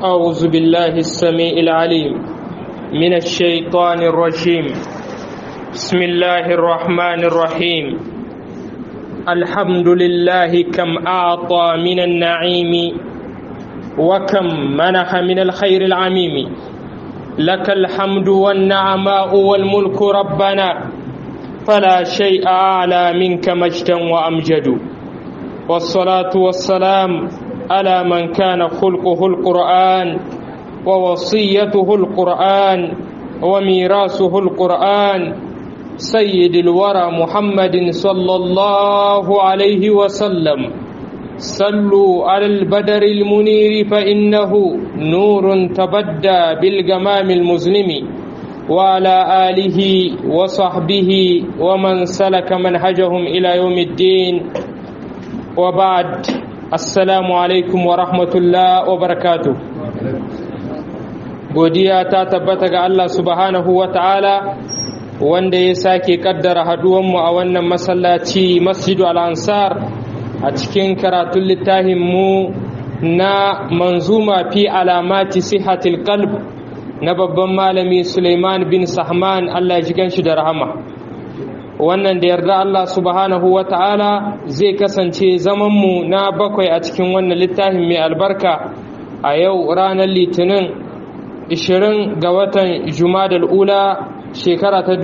أعوذ بالله السميع العليم من الشيطان الرجيم بسم الله الرحمن الرحيم الحمد لله كم أعطى من النعيم وكم منح من الخير العميم لك الحمد والنعماء والملك ربنا فلا شيء أعلى منك مجدا وأمجد والصلاة والسلام على من كان خلقه القرآن ووصيته القرآن وميراثه القرآن سيد الورى محمد صلى الله عليه وسلم صلوا على البدر المنير فإنه نور تبدى بالجمام المظلم وعلى آله وصحبه ومن سلك منهجهم إلى يوم الدين وبعد assalamu alaikum wa rahmatullah wa barakatu godiya ta tabbata ga Allah subhanahu wa ta'ala wanda ya sake kaddara haduwanmu a wannan masallaci masjidu al-ansar a cikin karatun littafin mu na manzuma fi alamati sihatil qalb na babban malami Suleiman bin Sahman Allah ya ji ganshi da rahama wannan da yarda Allah subhanahu wa ta'ala zai kasance zamanmu na bakwai a cikin wannan littafin mai albarka a yau ranar litinin 20 ga watan jumadal ula shekara ta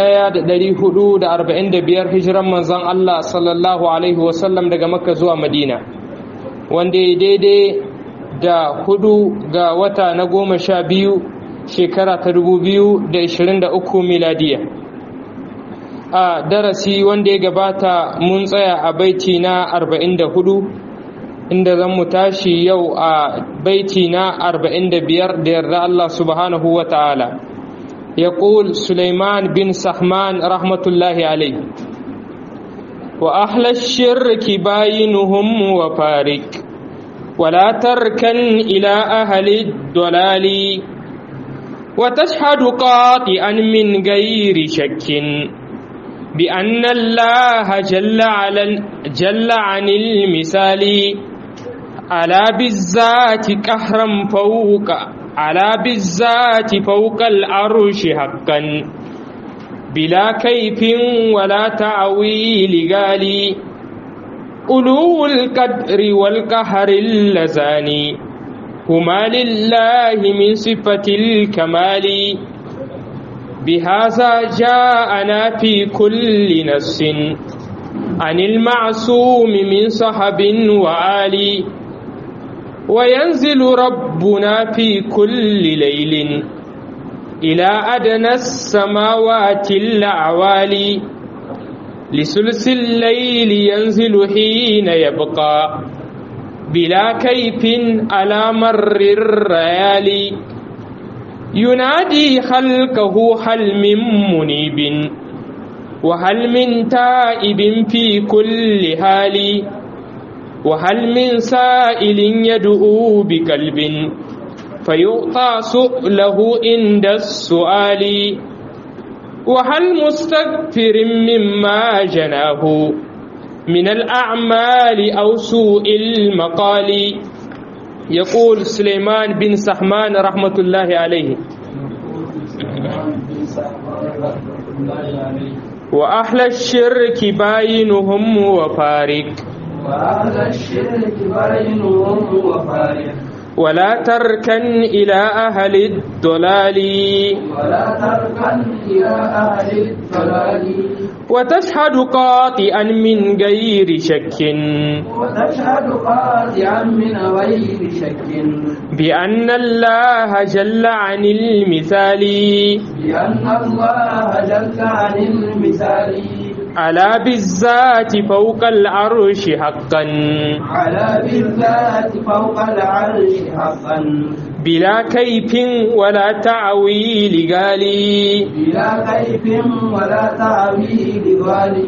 1445 hijiran manzon Allah sallallahu alaihi wasallam daga makka zuwa madina wanda ya daidai da hudu ga wata na goma sha biyu shekara ta 2023 miladiya a darasi wanda ya gabata mun tsaya a baiti na 44 inda zan mu tashi yau a baiti na 45 da yarda Allah subhanahu wa ta'ala يقول سليمان بن سحمان رحمة الله عليه وأهل الشرك باينهم وفارق ولا تركن إلى أهل الضلال وتشهد قاطئا من غير شك بأن الله جل, على جل عن المثال على بالذات قهرا فوق على بالذات فوق العرش حقا بلا كيف ولا تعويل قالي ألو القدر والقهر اللزاني هما لله من صفة الكمال بهذا جاءنا في كل نفس عن المعصوم من صحب وآلي وينزل ربنا في كل ليل إلى أدنى السماوات الأعوالي لسلس الليل ينزل حين يبقى بلا كيف على مر الريالي ينادي خلقه هل من منيب وهل من تائب في كل حال وهل من سائل يدعو بقلب فيعطى سؤله عند السؤال وهل مستغفر مما جناه من الأعمال أو سوء المقال يقول سليمان بن سحمان رحمة الله عليه وأهل الشرك باينهم وفارق وأهل الشرك باينهم وفارق ولا تركن إلى أهل الضلال ولا تركن إلى أهل الضلال وتشهد قاطئا من غير شك وتشهد قاطعا من غير شك بأن الله جل عن المثال بأن الله جل عن المثال على بالذات فوق العرش حقا على بالذات فوق العرش حقا بلا كيف ولا تعويل قالي بلا كيف ولا تعويل ظالم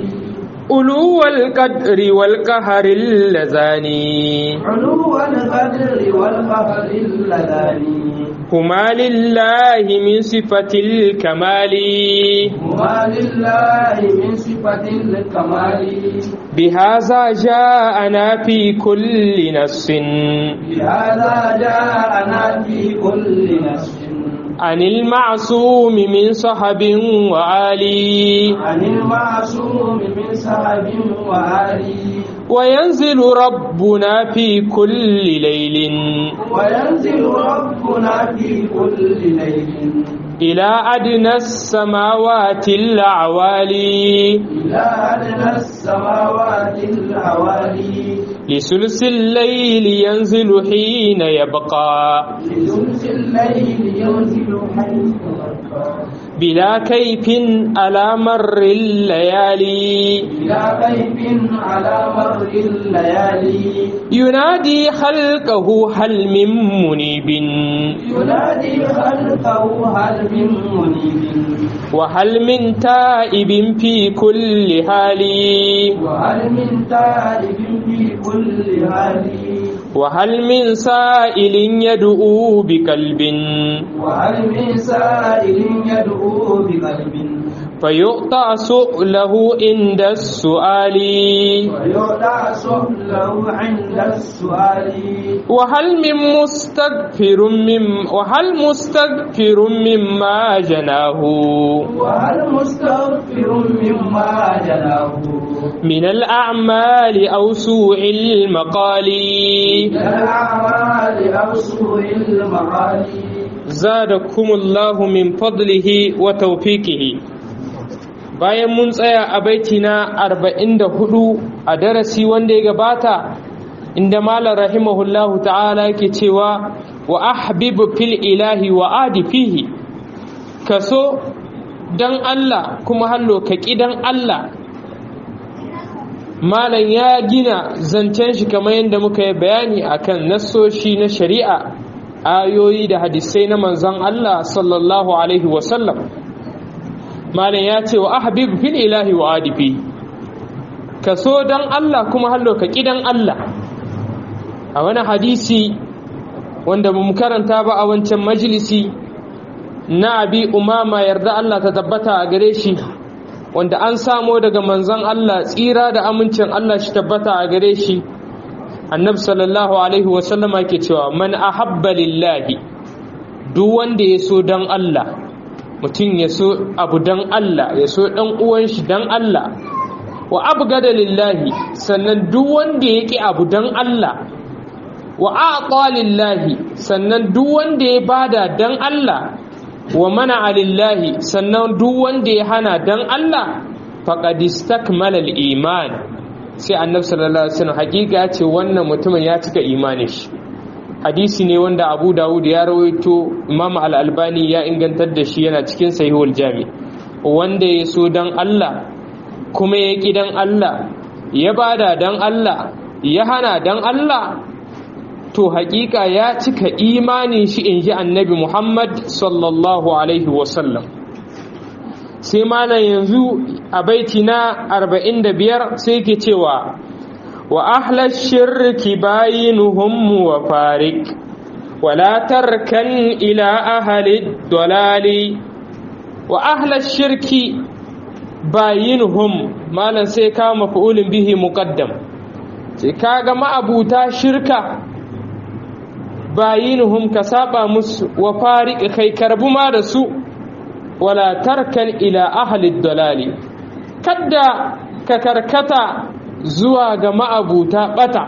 ألو القدر والقهر اللذاني علو القدر والفخر اللذان هما لله من صفة الكمال هما لله من صفة الكمال بهذا جاءنا في كل نص بهذا جاءنا في كل نص عن المعصوم من صحب وعالي عن المعصوم من صحب وعلي وينزل ربنا في كل ليل وينزل ربنا في كل ليل إلى أدنى السماوات الأعوالي إلى أدنى السماوات العوالي لثلث الليل ينزل حين يبقى لثلث الليل ينزل حيث يبقى بلا كيف على مر الليالي إلى غيب على مر الليالي ينادي خلقه هل من منيب ينادي خلقه هل من منيب وهل من تائب في كل حال وهل من تائب في كل حال وهل من سائل يدعو بقلب وهل من سائل يدعو بقلب فيؤطى سؤله عند السؤال ويعطى سؤله عند السؤال وهل من مستغفر من وهل مستغفر مما جناه وهل مستغفر مما جناه من الأعمال أو سوء المقال من الأعمال أو سوء المقال زادكم الله من فضله وتوفيقه bayan mun tsaya a baiti na 44 a darasi wanda ya gabata inda malar rahimahullahu ta'ala yake cewa wa ahbibu fil ilahi wa adi fihi kaso dan Allah kuma hallo ka dan Allah malam ya gina zancen shi kamar yadda muka yi bayani akan nassoshi na shari'a ayoyi da hadisai na manzon Allah sallallahu alaihi wasallam malam ya ce wa ahbib fil ilahi wa adifi ka so dan Allah kuma hallo ka kidan Allah a wani hadisi wanda ba mu karanta ba a wancan majalisi na abi umama yarda Allah ta tabbata a gare shi wanda an samo daga manzon Allah tsira da amincin Allah shi tabbata a gare shi annabi sallallahu alaihi wasallama ke cewa man ahabba lillahi duk wanda ya so dan Allah mutum ya so abu dan Allah ya so dan uwan shi dan Allah wa abgada lillahi sannan duk wanda ya ki abu dan Allah wa aqa lillahi sannan duk wanda ya bada dan Allah wa mana lillahi sannan duk wanda ya hana dan Allah faqad istakmala al-iman sai annabi sallallahu alaihi wasallam hakika ce wannan mutumin ya cika imanin shi hadisi ne wanda Abu Dawud ya rawaito Imam Al-Albani ya ingantar da shi yana cikin Sahihul Jami wanda ya so dan Allah kuma ya ki dan Allah ya bada dan Allah ya hana dan Allah to hakika ya cika imanin shi in ji annabi Muhammad sallallahu alaihi wasallam sai malam yanzu a baiti na 45 sai ke cewa wa ahla shirki bayinuhum wa farik wala tarkan ila ahli dalali wa ahla shirki bayinuhum malam sai ka maf'ulin bihi muqaddam sai kaga ma'abuta shirka bayinuhum ka saba musu wa farik kai karbu ma da su wala tarkan ila ahli dalali kadda ka karkata zuwa ga ma'abuta bata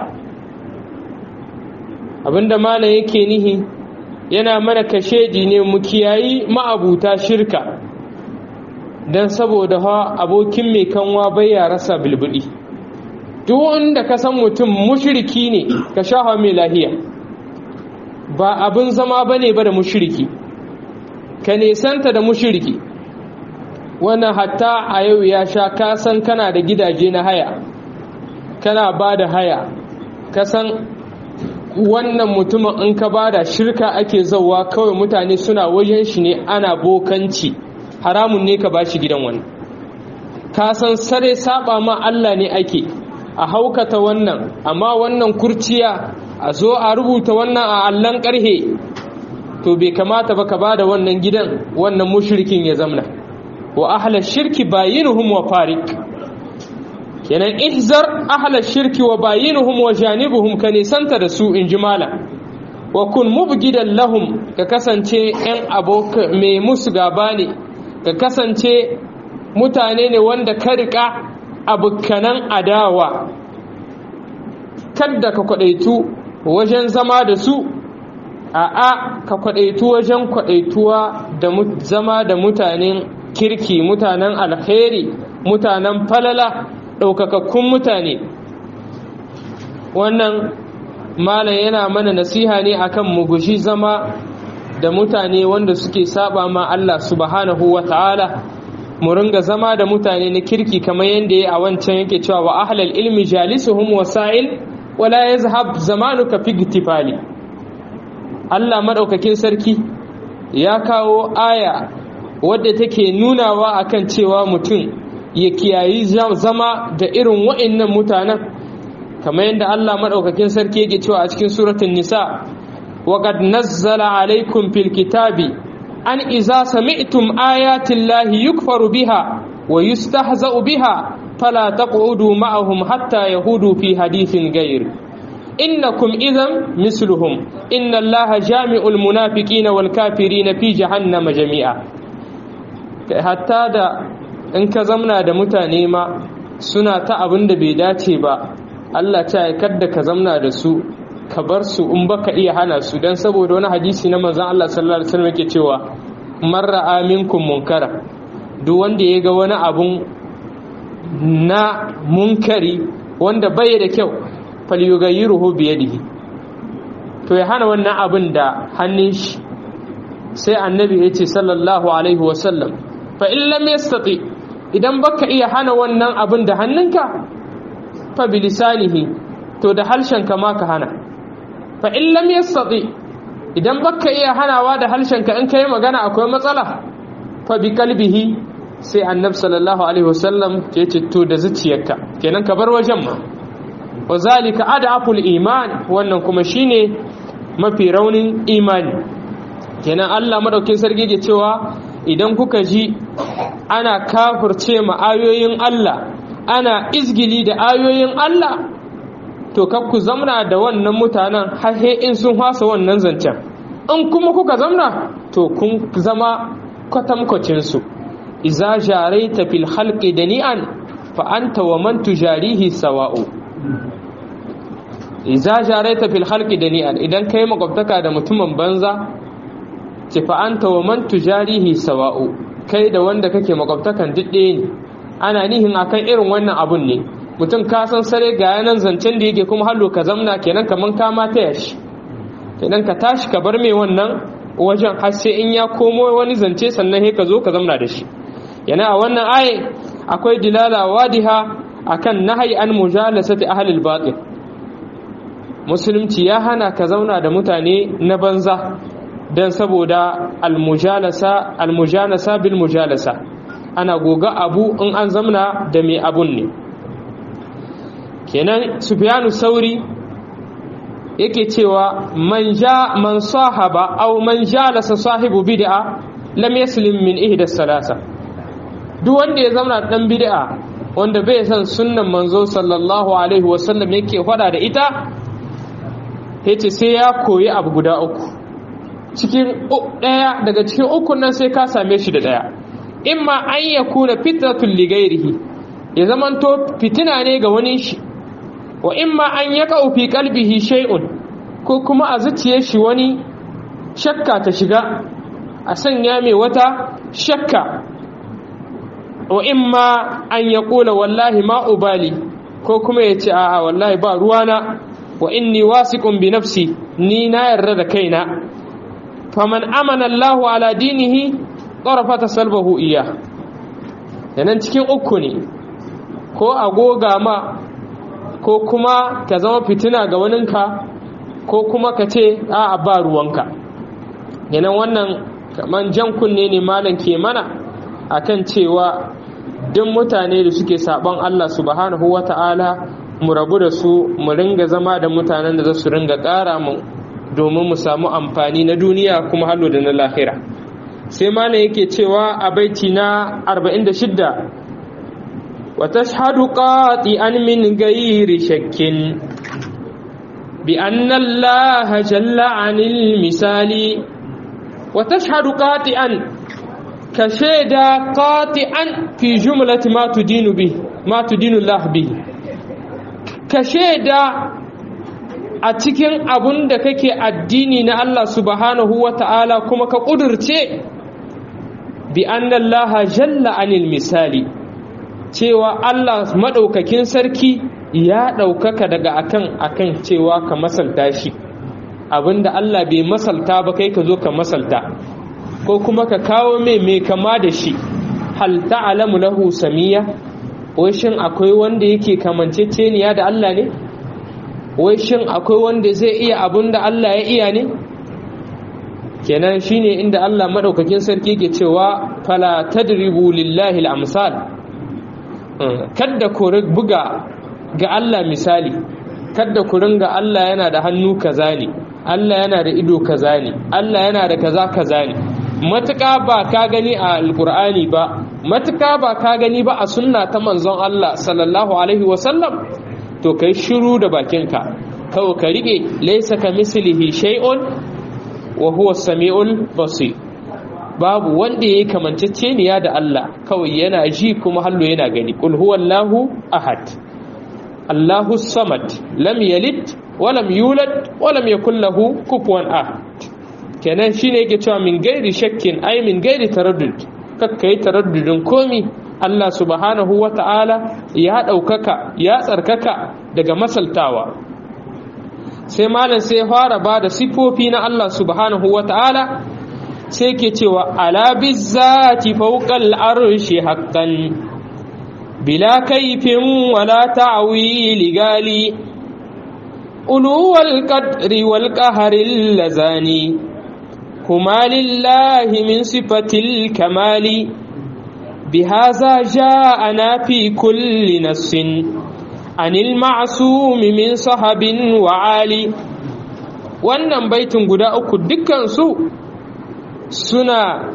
abinda malam yake nihi yana mana kashedi ne mu kiyayi ma'abuta shirka don saboda ha abokin mai kanwa bai ya rasa bilbili duk wanda ka san mutum mushriki ne ka sha mai lahiya ba abin zama bane ba da mushriki ka nesanta da mushiriki wannan hatta a yau ya sha kasan kana da gidaje na haya kana ba da haya kasan wannan mutumin in ka ba da shirka ake zauwa kawai mutane suna wajen shi ne ana bokanci haramun ne ka ba shi gidan wani kasan sare saba ma Allah ne ake a haukata wannan amma wannan kurciya a zo a rubuta wannan a allon ƙarhe to bai kamata ba ka ba da wannan gidan wannan mushrikin ya zamna wa ahla shirki bayinuhum wa farik kenan ihzar ahla shirki wa bayinuhum wa janibuhum ka nisanta da su in ji malam wa kun mubgidan lahum ka kasance yan aboka mai musu gaba ne ka kasance mutane ne wanda ka riƙa abokanan adawa kadda ka kwadaitu wajen zama da su a'a ka kwadaitu wajen kwadaituwa da zama da mutanen kirki mutanen alkhairi mutanen falala ɗaukakakkun mutane wannan malam yana mana nasiha ne akan mu gushi zama da mutane wanda suke saba ma Allah subhanahu wa ta'ala mu ringa zama da mutane na kirki kamar yadda ya a wancan yake cewa wa ahlal ilmi jalisuhum wasa'il wala yazhab zamanuka fi gtifali Allah madaukakin sarki ya kawo aya wadda take nunawa akan cewa mutum ya kiyayi zama da irin wa'annan mutanen kamar yadda Allah madaukakin sarki yake cewa a cikin suratul nisa وقد نزل عليكم في الكتاب أن إذا سمعتم آيات الله يكفر بها ويستهزأ بها فلا تقعدوا معهم حتى يهودوا في حديث غير إنكم إذا مثلهم إن الله جامع المنافقين والكافرين في جهنم جميعا حتى دا in ka zamna da mutane ma suna ta abin da bai dace ba Allah ta kadda ka zamna da su ka bar su in baka iya hana su dan saboda wani hadisi na manzon Allah sallallahu alaihi wasallam yake cewa marra aminkum munkara duk wanda ya ga wani abun na munkari wanda bai da kyau falyughayyiruhu bi yadihi to ya hana wannan abin da hannun shi sai annabi ya ce sallallahu alaihi wasallam fa in lam yastati idan baka iya hana wannan abin da hannunka fa bilisanihi to da harshen ka ma ka hana fa in lam yastati idan baka iya hanawa da harshenka in kai magana akwai matsala fa bi kalbihi sai annab sallallahu alaihi wasallam ke ce to da zuciyarka kenan ka bar wajen ma wa zalika adaful iman wannan kuma shine mafi raunin imani kenan Allah madaukin sarki ke cewa idan kuka ji ana kafirce ma ayoyin Allah ana izgili da ayoyin Allah to kar ku zamna da wannan mutanen har in sun hasa wannan zancen in kuma kuka zamna to kun zama kwatankwacin su iza jaraita fil khalqi dani'an fa anta wa man tujarihi sawa'u iza jaraita fil khalqi dani'an idan kai makwabtaka da mutumin banza ce fa anta wa man tujarihi sawa'u kai da wanda kake makwabtakan duk ɗaya ne ana nihin akan irin wannan abun ne mutum ka san sare ga yanan zancen da yake kuma hallo ka zamna kenan kaman ka ma taya shi kenan ka tashi ka bar mai wannan wajen har sai in ya komo wani zance sannan sai ka zo ka zamna da shi yana a wannan ayin akwai dilala wadiha akan nahyi an mujalasati ahli al-batil musulunci ya hana ka zauna da mutane na banza dan saboda al-mujalasa al-mujalasa bil mujalasa ana goga abu in an zamna da mai abun ne kenan sufyanu sauri yake cewa man ja man sahaba aw man jalasa sahibu bid'a lam yaslim min ihda salasa duk wanda ya zama dan bid'a wanda bai san sunnan manzo sallallahu alaihi wasallam yake fada da ita yace sai ya koyi abu guda uku cikin daya daga cikin ukun nan sai ka same shi da daya imma an yakuna fitratul ligairihi ya zamanto fitina ne ga wani shi wa imma an yaka fi qalbihi shay'un ko kuma a zuciyar shi wani shakka ta shiga a sanya mai wata shakka wa imma an yaqula wallahi ma ubali ko kuma ya ce a'a wallahi ba ruwana wa inni wasiqun bi nafsi ni na yarda da kaina faman amana Allahu ala dinihi tarafata salbahu iya yanan cikin uku ne ko agoga ma ko kuma ka zama fitina ga waninka ko kuma ka ce a ba ruwanka yanan wannan kaman jan kunne ne malam ke mana akan cewa duk mutane da suke saban Allah subhanahu wata'ala mu rabu da su mu ringa zama da mutanen da za su ringa ƙara mu domin mu samu amfani na duniya kuma hallo da na lahira sai malam yake cewa a baiti na 46 wa tashhadu qati'an min ghairi shakkin bi anna allaha jalla 'anil misali wa tashhadu qati'an ka shaida qati'an fi jumlati ma tudinu bi ma tudinu allah bi ka shaida a cikin abun da kake addini na Allah subhanahu wa ta'ala kuma ka ƙudurce bi annallaha jalla anil misali cewa Allah maɗaukakin sarki ya ɗaukaka daga akan akan cewa ka masalta shi abinda Allah bai masalta ba kai ka zo ka masalta ko kuma ka kawo mai mai kama da shi hal ta'lamu lahu samiya wai shin akwai wanda yake kamanceceniya da Allah ne wai shin akwai wanda zai iya abun da Allah ya iya ne kenan shine inda Allah madaukakin sarki ke cewa fala tadribu lillahi al-amsal kadda ku buga ga Allah misali kadda ku ringa Allah yana da hannu kaza ne Allah yana da ido kaza ne Allah yana da kaza kaza ne matuƙa ba ka gani a alkur'ani ba matuƙa ba ka gani ba a sunna ta manzon Allah sallallahu alaihi wasallam to kai shiru da bakinka kawai ka rike laisa ka mislihi shay'un wa huwa samiul basir babu wanda yayi kamanceceniya da Allah kawai yana ji kuma hallo yana gani qul huwallahu ahad Allahu samad lam yalid wa lam yulad wa lam yakul lahu kufuwan ahad kenan shine yake cewa min gairi shakkin ai min gairi taraddud kakkai taraddudin komi Allah subhanahu wa ta'ala ya ɗaukaka ya tsarkaka daga masaltawa sai malam sai fara ba da sifofi na Allah subhanahu wa ta'ala sai ke cewa ala bizzati fawqal arshi haqqan bila kaifin wala ta'wili gali uluwal qadri wal qahri lazani kuma lillahi min sifatil kamali بهذا جاءنا في كل نص عن المعصوم من صحب وعالي wannan baitin guda uku dukkansu suna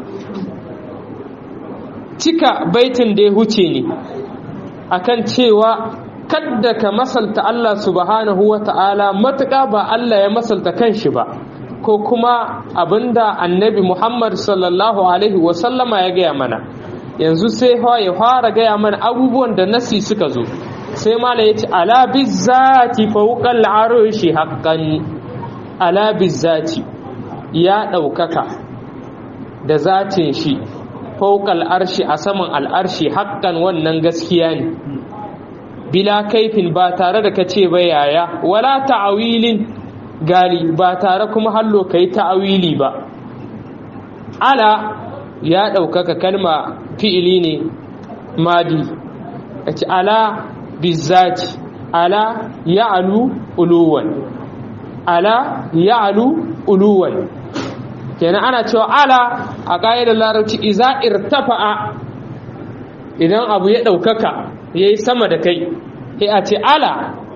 cika baitin da ya huce ne akan cewa kadda ka masalta Allah subhanahu wa ta'ala matuƙa ba Allah ya masalta kanshi ba ko kuma abinda annabi Muhammad sallallahu alaihi wasallama ya gaya mana yanzu sai ya fara gaya mana abubuwan da nasi suka zo sai mala ya ce ala bizzati fawqal arshi haqqan ala bizzati ya ɗaukaka da zatin shi fawqal arshi a saman al'arshi haqqan wannan gaskiya ne bila kaifin ba tare da kace ba yaya wala ta'awilin gali ba tare kuma hallo kai ta'awili ba ala ya ɗaukaka kalma fi'ili ne madi a ci ala bizzaci ala ya'alu uluwan ala ya'alu uluwan kenan ana cewa ala a ƙa'idar larabci iza irtafa'a idan abu ya ɗaukaka ya yi sama da kai sai a ce ala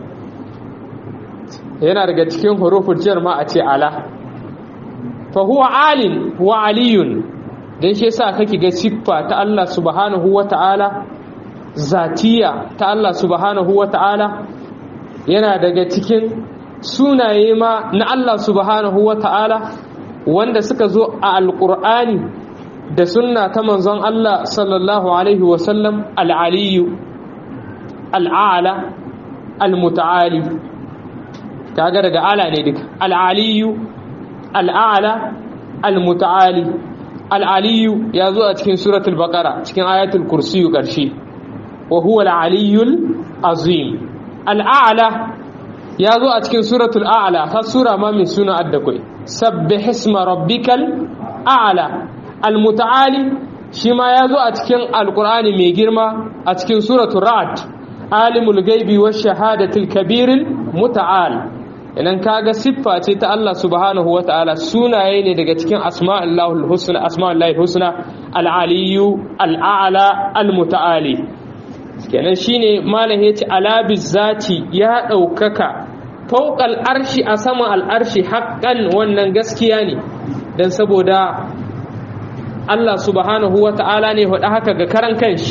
yana daga cikin hurufin jar ma a ce ala fa huwa alin wa aliyun don shi yasa kake ga siffa ta Allah subhanahu wata'ala zatiya ta Allah subhanahu wata'ala yana daga cikin sunaye ma na Allah subhanahu wata'ala wanda suka zo a alƙur'ani da sunna ta manzon Allah sallallahu alaihi wasallam al'aliyu al'ala al-muta'ali kaga daga ala ne duka al'aliyu al'ala al-muta'ali al'aliyu ya zo a cikin suratul baqara cikin ayatul kursiyu ƙarshe wa huwa al'aliyul azim al'ala ya zo a cikin suratul a'la har sura ma min suna addakwai sabbih isma rabbikal a'la al-muta'ali shi ma ya zo a cikin alqur'ani mai girma a cikin suratul ra'd alimul ghaibi wash shahadatil kabiril muta'al idan kaga siffa ce ta Allah subhanahu wa ta'ala sunaye ne daga cikin asma'ullahul husna asma'ullahi husna al-aliyyu al-a'la al-muta'ali kenan shine malam yace ala bizati ya daukaka fawqal arshi a saman al'arshi haqqan wannan gaskiya ne dan saboda Allah subhanahu wata'ala ne faɗa haka ga karan kanshi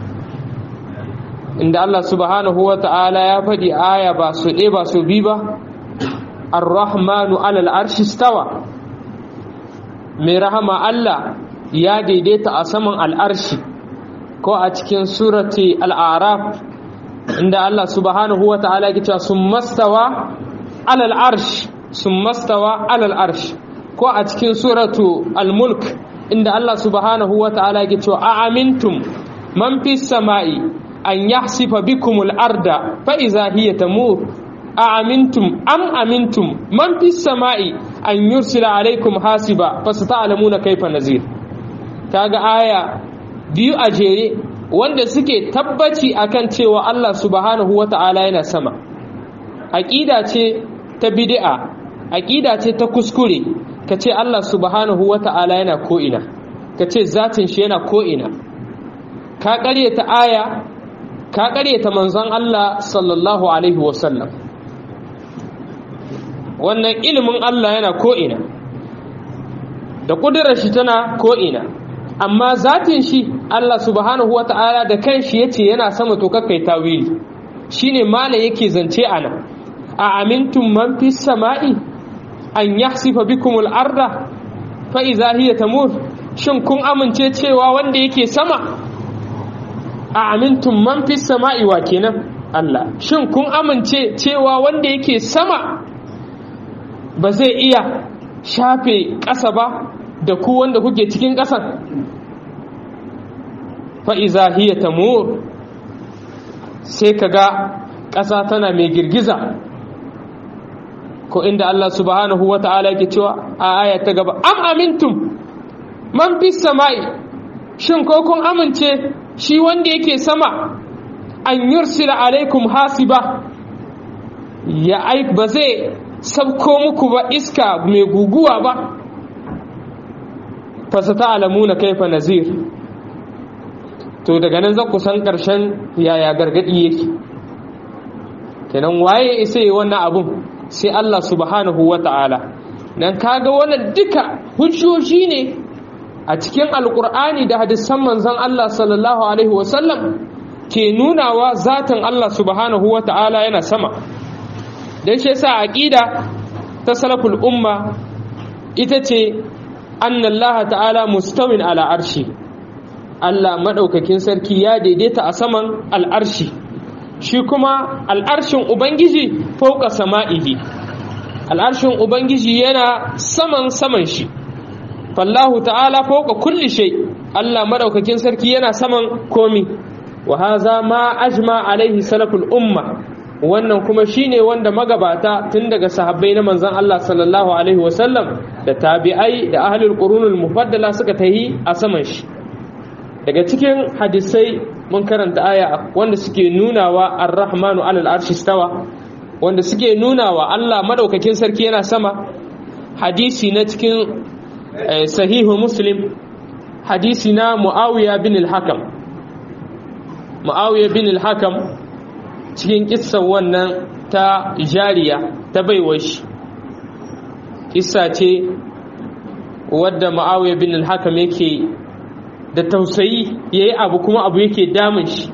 inda Allah subhanahu wata'ala ya faɗi aya ba su ɗe ba su bi ba ar-rahmanu alal arshi stawa mai rahama Allah ya daidaita a saman al'arshi ko a cikin surati al'araf inda Allah subhanahu wa ta'ala ya cewa sun mastawa alal arsh sun mastawa alal arsh ko a cikin suratu al-mulk inda Allah subhanahu wa ta'ala ya cewa a amintum man fi sama'i an yahsifa bikumul arda fa iza hiya tamur a amintum am amintum man fi sama'i an yursila alaikum hasiba fa sata'lamuna kaifa nazir kaga aya biyu a jere wanda suke tabbaci akan cewa Allah subhanahu wata'ala yana sama aqida ce ta bid'a aqida ce ta kuskure kace Allah subhanahu wata'ala yana ko ina kace zatin shi yana ko ina ka ƙaryata aya ka ƙaryata manzon Allah sallallahu alaihi wasallam wannan ilimin Allah yana ko'ina da ƙudurar shi tana ko'ina amma zatin shi Allah subhanahu wa ta'ala da kan shi ya ce yana sama to kakai tawili shi ne mala yake zance ana a amintun man fi sama'i an yahsifa bikumul arda fa iza hiya tamur shin kun amince cewa wanda yake sama a amintun man fi sama'i wa kenan Allah shin kun amince cewa wanda yake sama ba zai iya shafe ƙasa ba da ku wanda kuke cikin ƙasan fa'iza hiya tamur sai ka ga ƙasa tana mai girgiza ko inda Allah subhanahu wa ta'ala yake cewa a aya ta gaba am amintum man fi sama'i shin ko kun amince shi wanda yake sama an yursila alaikum hasiba ya ai ba zai sabko muku ba iska mai guguwa ba fasata alamuna kaifa nazir to daga nan za ku san ƙarshen yaya gargaɗi yake kenan waye isa yi wannan abun sai Allah subhanahu wa ta'ala nan kaga wannan duka hujjoji ne a cikin alkur'ani da hadisan manzon Allah sallallahu alaihi wasallam ke nunawa zatin Allah subhanahu wa ta'ala yana sama don shi yasa aqida ta salaful umma ita ce annallaha ta'ala mustawin ala arshi Allah madaukakin sarki ya daidaita a saman al'arshi shi kuma al'arshin ubangiji fauka sama'ihi al'arshin ubangiji yana saman saman shi fallahu ta'ala fauka kulli shay Allah madaukakin sarki yana saman komi wa haza ma ajma alaihi salaful umma wannan kuma shine wanda magabata tun daga sahabbai na manzon Allah sallallahu alaihi wasallam da tabi'ai da ahlul qurunul mufaddala suka tahi a saman shi daga cikin hadisai mun karanta aya wanda suke nunawa ar-rahmanu alal arshi stawa wanda suke nunawa Allah madaukakin sarki yana sama hadisi na cikin sahihu muslim hadisi na muawiya bin al-hakam muawiya bin al-hakam cikin kissan wannan ta jariya ta baiwa shi kissa ce wadda ma'awiya bin al-hakam yake da tausayi yayi abu kuma abu yake damun shi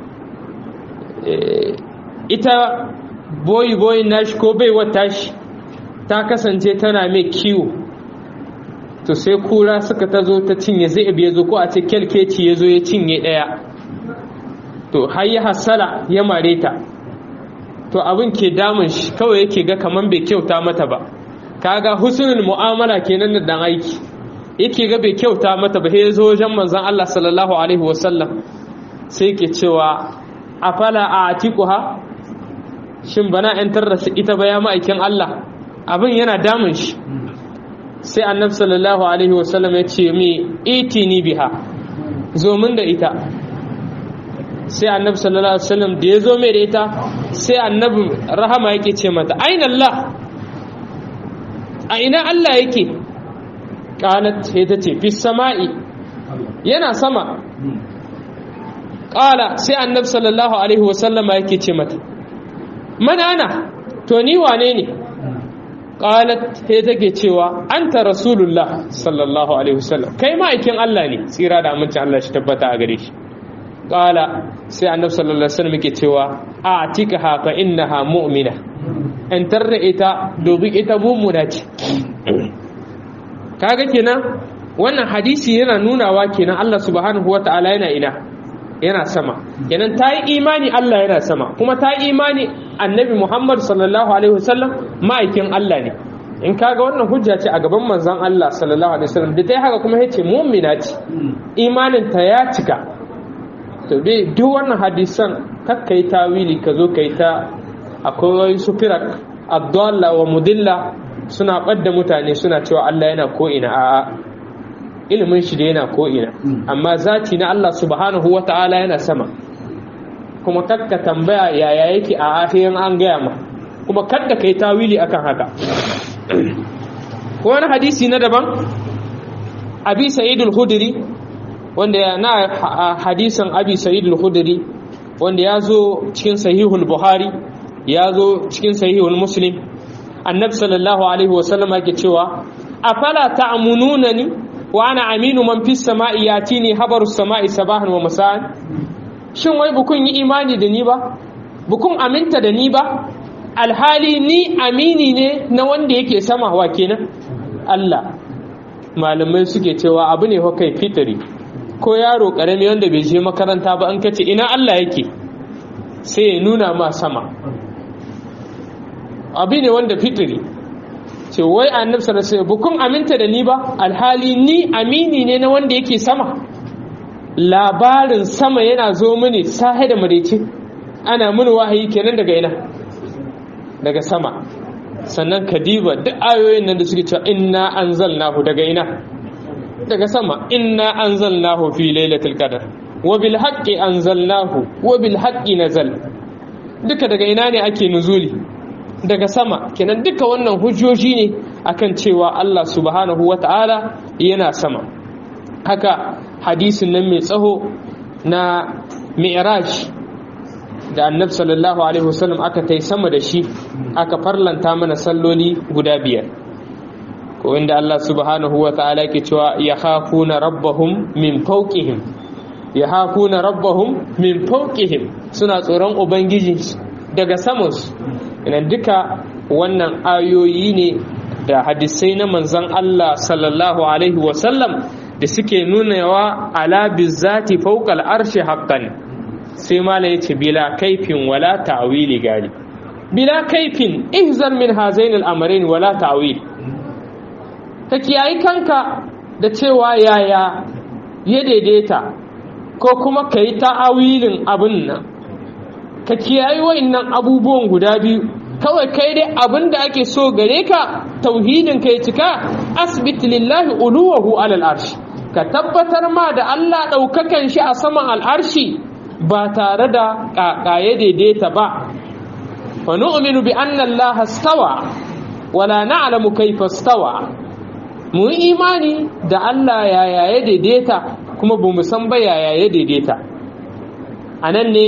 ita boyi boyi nashi ko baiwa tashi ta kasance tana mai kiwo to sai kura suka ta zo ta cinye zai ya zo ko a ce kyalkeci ya zo ya cinye ɗaya to har ya hasala ya mare ta to abin ke damun shi kawai yake ga kaman bai kyauta mata ba kaga husnul mu'amala kenan da dan aiki yake ga bai kyauta mata ba sai zo wajen manzon Allah sallallahu alaihi wasallam sai yake cewa afala atiquha shin bana yantar da ita ba ya ma'aikin Allah abin yana damun shi sai annabi sallallahu alaihi wasallam ya ce mi itini biha zo min da ita sai annabi sallallahu alaihi wasallam da ya zo mai da ita sai annabi rahama yake ce mata aina Allah a ina Allah yake qalat sai ta ce fis sama'i yana sama qala sai annabi sallallahu alaihi wasallama yake ce mata man ana to ni wane ne qalat sai take cewa anta rasulullah sallallahu alaihi wasallam kai ma'aikin Allah ne tsira da amincin Allah shi tabbata a gare shi qala sai annabi sallallahu alaihi wasallam yake cewa a'tikaha fa innaha mu'mina in tarra ita dobi ita mummuna ce kaga kenan wannan hadisi yana nunawa kenan Allah subhanahu wata'ala yana ina yana sama kenan ta yi imani Allah yana sama kuma ta yi imani annabi Muhammad sallallahu alaihi wasallam ma'aikin Allah ne in kaga wannan hujja ce a gaban manzon Allah sallallahu alaihi wasallam da ta yi haka kuma yace mu'mina ce imanin ta ya cika to dai duk wannan hadisan kakkai tawili ka zo kai ta akwai su firak abdalla wa mudilla suna ɓadda mutane suna cewa Allah yana ko'ina a ilimin shi da yana ko'ina amma zati na Allah subhanahu wa ta'ala yana sama kuma kakka tambaya yaya yake a ahiyan an gaya ma kuma kakka kai tawili akan haka wani hadisi na daban abi sa'idul khudri wanda na hadisan abi sa'idul khudri wanda ya zo cikin sahihul buhari ya zo cikin sahihul muslim annabi sallallahu alaihi wasallama yake cewa afala ta'mununani wa ana aminu man fis sama'i yatini habaru sama'i sabahan wa masa'an shin wai bukun yi imani da ni ba bukun aminta da ni ba alhali ni amini ne na wanda yake sama wa kenan Allah malamai suke cewa abu ne kai fitri ko yaro karami wanda bai je makaranta ba an kace ina Allah yake sai ya nuna ma sama abu ne wanda fitiri ce wai annabi sallallahu alaihi bukun aminta da ni ba alhali ni amini ne na wanda yake sama labarin sama yana zo mini sahe da marece ana mini wahayi kenan daga ina daga sama sannan kadiba duk ayoyin nan da suke cewa inna anzalnahu daga ina daga sama inna anzalnahu fi lailatul qadr wa bil haqqi anzalnahu wa bil haqqi nazal duka daga ina ne ake nuzuli daga sama kenan duka wannan hujjoji ne akan cewa Allah subhanahu wata'ala yana sama haka hadisin nan mai tsaho na mi'raj da annabi sallallahu alaihi wasallam aka tai sama da shi aka farlanta mana salloli guda biyar ko inda Allah subhanahu wata'ala ke cewa yakhafuna rabbahum min fawqihim yakhafuna rabbahum min fawqihim suna tsoron ubangiji daga samansu ina duka wannan ayoyi ne da hadisai na manzan Allah sallallahu alaihi wasallam da suke nunawa ala bizzati fawqal arshi haqqan sai mala yace bila kaifin wala ta'wili gali bila kaifin ihzar min hazain al-amrayn wala ta'wil ta kiyayi kanka da cewa yaya ya daidaita ko kuma kai ta'awilin abin nan ka kiyayi wa'annan abubuwan guda biyu kawai kai dai abin da ake so gare ka tauhidin ka ya cika asbit lillahi uluwahu alal arshi ka tabbatar ma da Allah ɗaukakan shi a saman al'arshi ba tare da ƙaƙaye daidaita ba fa nu'minu bi anna Allah stawa wala na'lamu kayfa stawa mu imani da Allah yaya ya daidaita kuma ba mu san ba yaya ya daidaita anan ne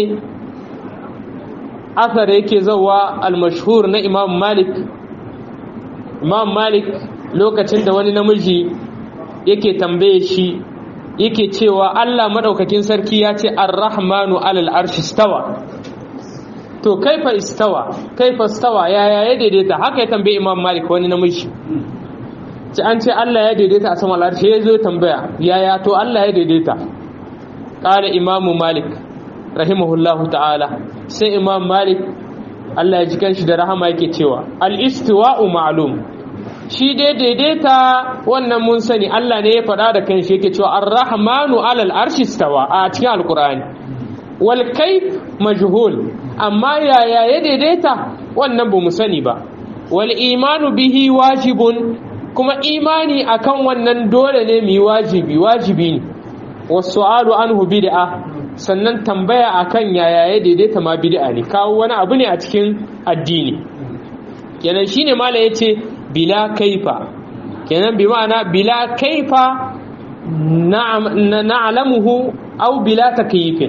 athar yake zawa al-mashhur na imam malik imam malik lokacin da wani namiji yake tambaye shi yake cewa Allah madaukakin sarki ya ce ar-rahmanu alal arshi stawa to kaifa istawa kaifa stawa yaya ya daidaita haka ya tambaye imam malik wani namiji ci an ce Allah ya daidaita a saman arshi ya zo tambaya yaya to Allah ya daidaita qala imamu malik rahimahullahu ta'ala sai imam malik Allah ya ji kanshi da rahama yake cewa al-istiwa'u ma'lum shi dai daidaita wannan mun sani Allah ne ya faɗa da kanshi yake cewa ar-rahmanu 'alal arshi istawa a cikin alqur'ani wal kayf majhul amma yaya ya daidaita wannan ba mu sani ba wal imanu bihi wajibun kuma imani akan wannan dole ne mu yi wajibi wajibi ne wasu anhu bid'a sannan tambaya akan yaya ya daidaita ma bid'a ne kawo wani abu ne a cikin addini kenan shine mala yace bila kaifa kenan bi ma'ana bila kaifa na'lamuhu aw bila takyifin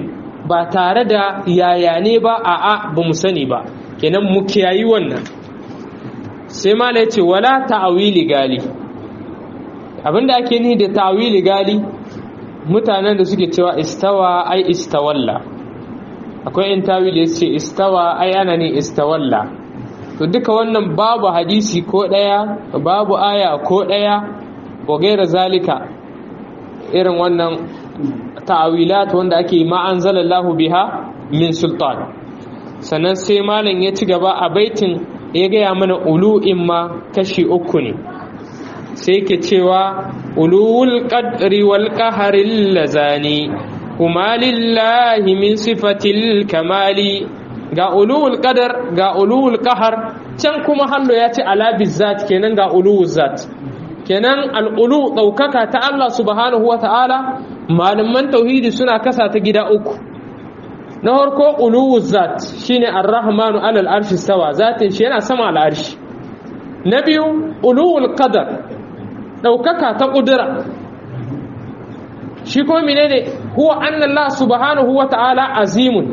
ba tare da yaya ne ba a'a ba mu sani ba kenan mu kiyayi wannan sai mala ya ce wala ta'awili gali abinda ake ni da ta'awili gali mutanen da suke cewa istawa ai istawalla akwai in tawili ya ce istawa ai ana ne istawalla to duka wannan babu hadisi ko daya babu aya ko daya wa gaira zalika irin wannan ta'awilat wanda ake ma anzalallahu biha min sultan sannan sai malam ya ci gaba a baitin ya gaya mana ulu'in ma kashi uku ne sai ke cewa ulul qadri wal qaharil lazani kuma lillahi min sifatil kamali ga ulul qadar ga ulul qahar can kuma hallo ya ce ala bizzat kenan ga ulul zat kenan al'ulu ɗaukaka ta Allah subhanahu wa ta'ala malaman tauhidi suna kasa ta gida uku na harko uluwu zat shine ar-rahmanu alal arshi sawa zatin shi yana sama al'arshi na biyu uluwul qadar ɗaukaka ta ƙudura shi kuma menene huwa anna Allah subhanahu wa ta'ala azimun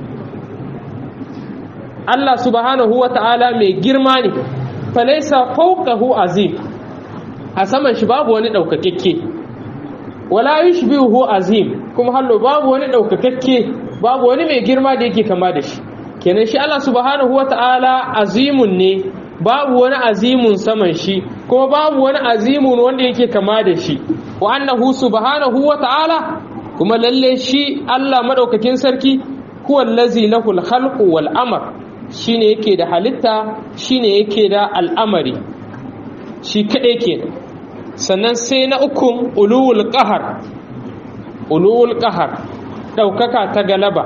Allah subhanahu wa ta'ala mai girma ne falaisa fawqahu azim a saman shi babu wani ɗaukakekke wala yushbihu azim kuma hallo babu wani ɗaukakekke babu wani mai girma da yake kama da shi kenan shi Allah subhanahu wata'ala azimun ne babu wani azimun saman shi kuma babu wani azimun wanda yake kama da shi wa annahu subhanahu wata'ala kuma lalle shi Allah madaukakin sarki huwa allazi lahu al-khalqu wal amr shine yake da halitta shine yake da al'amari shi kaɗai ke sannan sai na ukun uluwul ƙahar uluwul ƙahar ɗaukaka ta galaba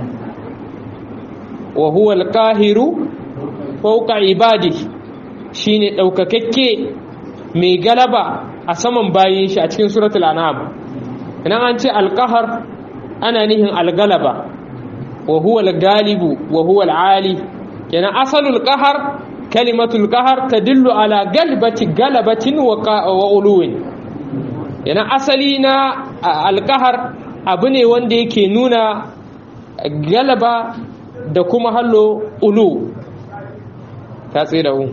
wa huwa alƙahiru fauka ibadi shine ɗaukakakke mai galaba a saman bayin shi a cikin suratul an'am idan an ce alƙahar ana nihin algalaba wa huwa algalibu wa huwa alali kenan asalul ƙahar kalimatul qahar tadullu ala galbati galabatin wa uluwin yana asali na alqahar abu ne wanda yake nuna galaba da kuma hallo ulu ta tsira hu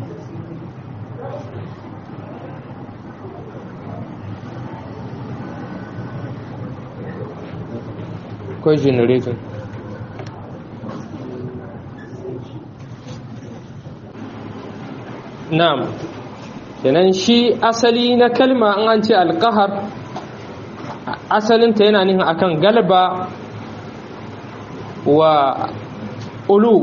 ko generator na'am kenan shi asali na kalma an an ce alkahar asalinta yana nihin akan galba wa ulu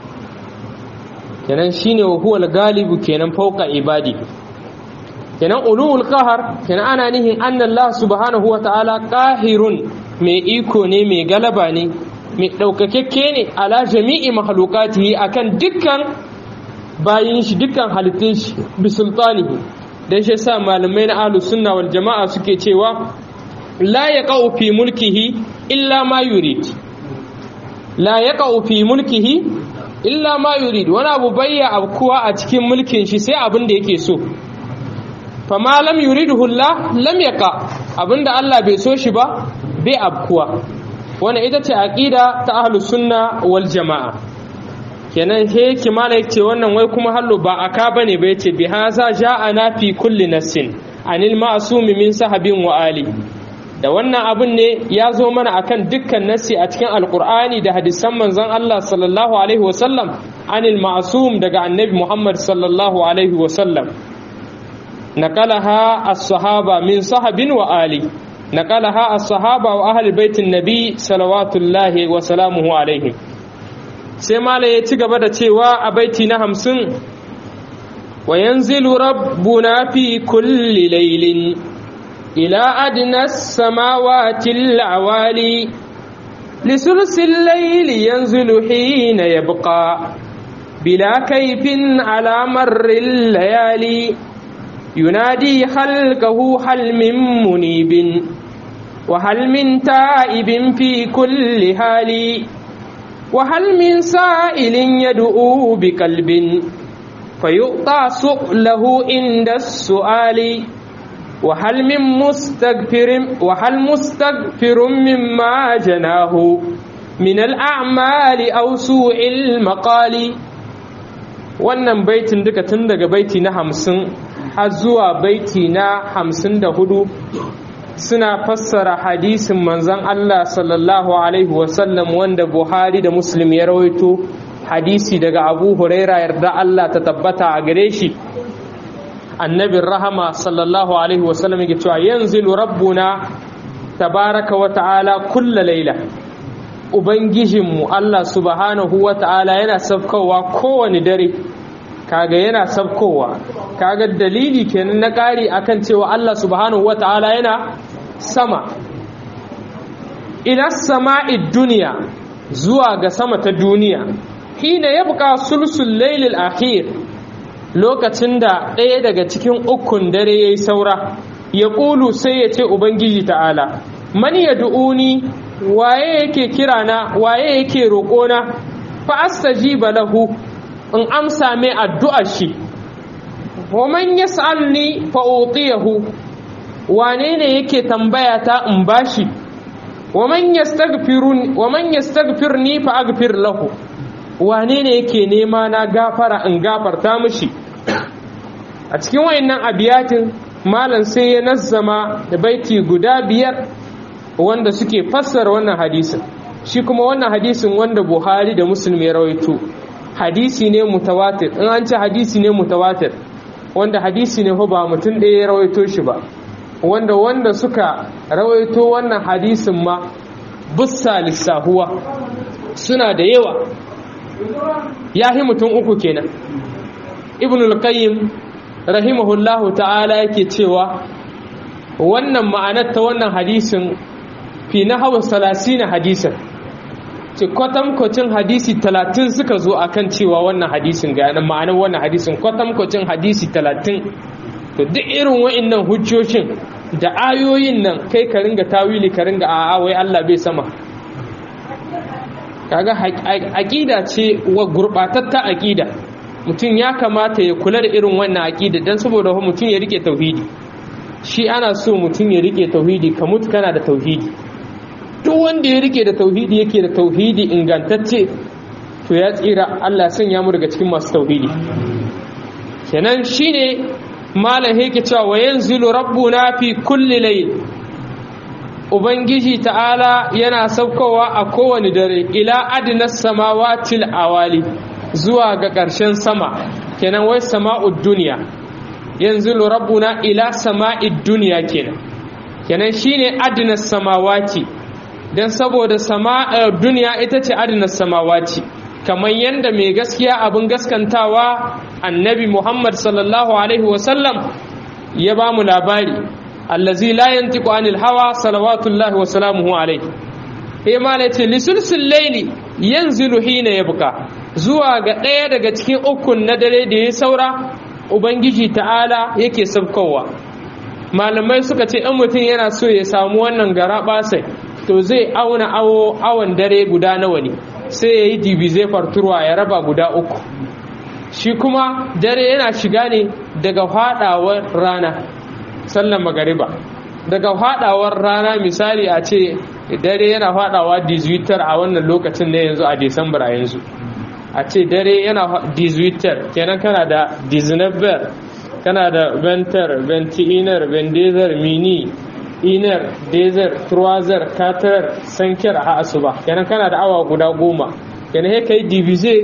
kenan shine wa huwal galibu kenan fauka ibadi kenan ulul qahar kenan ana nihin annallah subhanahu wa ta'ala qahirun mai iko ne mai galaba ne mai daukakekke ne ala jami'i mahlukatihi akan dukkan bayin shi dukkan halittun shi bi sultanihi dan shi sa malamai na ahlus sunna wal jama'a suke cewa la yaqau fi mulkihi illa ma yurid la yaqau fi mulkihi illa ma yurid wani abu bayya abkuwa a cikin mulkin shi sai abin da yake so fama lam yuridhu Allah lam yaqa abinda Allah bai so shi ba bai abkuwa wannan ita ce aqida ta ahlus sunna wal jama'a kenan he kimala yace wannan wai kuma hallo ba aka bane ba yace bi haza ja'ana fi kulli nassin anil ma'sum min sahabin wa ali da wannan abin ne ya zo mana akan dukkan nassi a cikin alqur'ani da hadisan manzon Allah sallallahu alaihi wasallam anil ma'sum daga annabi Muhammad sallallahu alaihi wasallam نقلها الصحابة من صحب وآلي نقلها الصحابة وأهل بيت النبي صلوات الله وسلامه عليهم سيما ليتقى بدا تيوا أبيتي نهمسن وينزل ربنا في كل ليل إلى أدنى السماوات العوالي لسلس الليل ينزل حين يبقى بلا كيف على مر الليالي ينادي خلقه هل من منيب وهل من تائب في كل حال وهل من سائل يدعو بقلب فيؤطى سؤله عند السؤال وهل من مستغفر وهل مستغفر مما جناه min al'amali aw su'il maqali wannan baitin duka tun daga baiti na hamsin har zuwa baiti na hamsin da hudu suna fassara hadisin manzon Allah sallallahu alaihi wasallam wanda Buhari da Muslim ya rawaito hadisi daga Abu Huraira yarda Allah ta tabbata a gare shi annabin rahama sallallahu alaihi wasallam yake cewa yanzilu rabbuna tabaraka wa ta'ala kulla laila ubangijinmu Allah subhanahu wa ta'ala yana sabkowa kowane dare kaga yana sabkowa kaga dalili kenan na ƙari akan cewa Allah subhanahu wa ta'ala yana sama ila sama'id duniya zuwa ga sama ta duniya hina yabqa sulsul lailil akhir lokacin da ɗaya daga cikin ukun dare yayi saura ya ƙulu sai ya ce ubangiji ta'ala man yad'uni waye yake kirana waye yake roƙona fa astajiba lahu in amsa mai addu'ar shi wa man yas'alni fa utiyahu wane ne yake tambaya ta in bashi wa man yastaghfirun wa man yastaghfirni fa aghfir lahu wane ne yake nema na gafara in gafarta mishi a cikin wayannan abiyatin malam sai ya nazzama da baiti guda biyar wanda suke fassara wannan hadisin shi kuma wannan hadisin wanda Buhari da Muslim ya rawaito hadisi ne mutawatir in an ce hadisi ne mutawatir wanda hadisi ne ba mutum ɗaya ya rawaito shi ba wanda wanda suka rawaito wannan hadisin ma bussa lissahuwa suna da yawa ya yi mutum uku kenan ibnul qayyim rahimahullahu ta'ala yake cewa wannan ma'anar ta wannan hadisin fi na hawa salasina hadisin ce kwatankwacin hadisi talatin suka zo akan cewa wannan hadisin ga yanar ma'anar wannan hadisin kwatankwacin hadisi talatin to duk irin wa'innan hujjoshin da ayoyin nan kai ka ringa tawili ka ringa a'a wai Allah bai sama kaga aqida ce wa gurbatatta aqida mutum ya kamata ya kula da irin wannan aqida dan saboda mutum ya rike tauhidi shi ana so mutum ya rike tauhidi ka mutu kana da tauhidi duk wanda ya rike da tauhidi yake da tauhidi ingantacce to ya tsira Allah sanya mu daga cikin masu tauhidi kenan shine malam yake cewa wa yanzilu rabbuna fi kulli layl ubangiji ta'ala yana saukowa a kowane dare ila adnas samawati awali zuwa ga ƙarshen sama kenan wai sama'ud duniya yanzilu rabbuna ila sama'id duniya kenan kenan shine adnas samawati dan saboda sama duniya ita ce adnas samawati kamar yadda mai gaskiya abin gaskantawa annabi Muhammad sallallahu Alaihi wasallam ya ba mu labari allazi la yantiqu anil hawa salawatullahi wa salamuhu alaihi eh mala ce lisulsul layli yanzilu hina yabqa zuwa ga ɗaya daga cikin ukun na dare da ya saura ubangiji ta'ala yake sabkowa malamai suka ce in mutum yana so ya samu wannan gara basai to zai auna awon dare guda nawa ne sai ya yi dibize farturwa ya raba guda uku shi kuma dare yana shiga ne daga fadawar rana sallan magariba daga fadawar rana misali a ce dare yana fadawa 18 a wannan lokacin na yanzu a disambar a yanzu a ce dare yana 18 kenan kana da 19 kana da ventar ventinar vendezar mini inar dezer truwazer katar sankir a asuba kenan kana da awa guda goma kenan he ka yi divize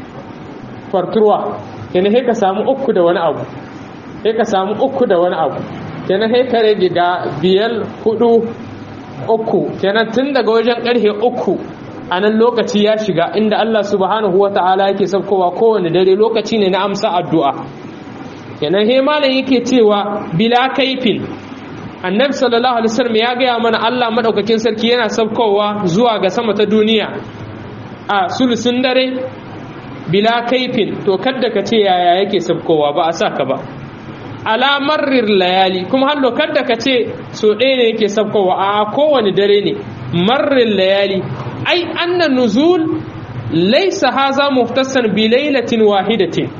farturwa kenan he ka samu uku da wani abu he ka samu uku da wani abu kenan he ka rage ga biyar hudu uku kenan tun daga wajen karfe uku a nan lokaci ya shiga inda Allah subhanahu wa ta'ala yake saukowa kowane dare lokaci ne na amsa addu'a kenan he malam yake cewa bila kaifin annabi sallallahu alaihi wasallam ya gaya mana Allah madaukakin sarki yana saukowa zuwa ga sama ta duniya a sulusun dare bila kaifin to kadda ka ce yaya yake saukowa ba a saka ba ala marrir layali kuma hallo kadda ka ce so ɗaya ne yake saukowa a kowane dare ne marrir layali ai anna nuzul laysa haza muftasan bi lailatin wahidatin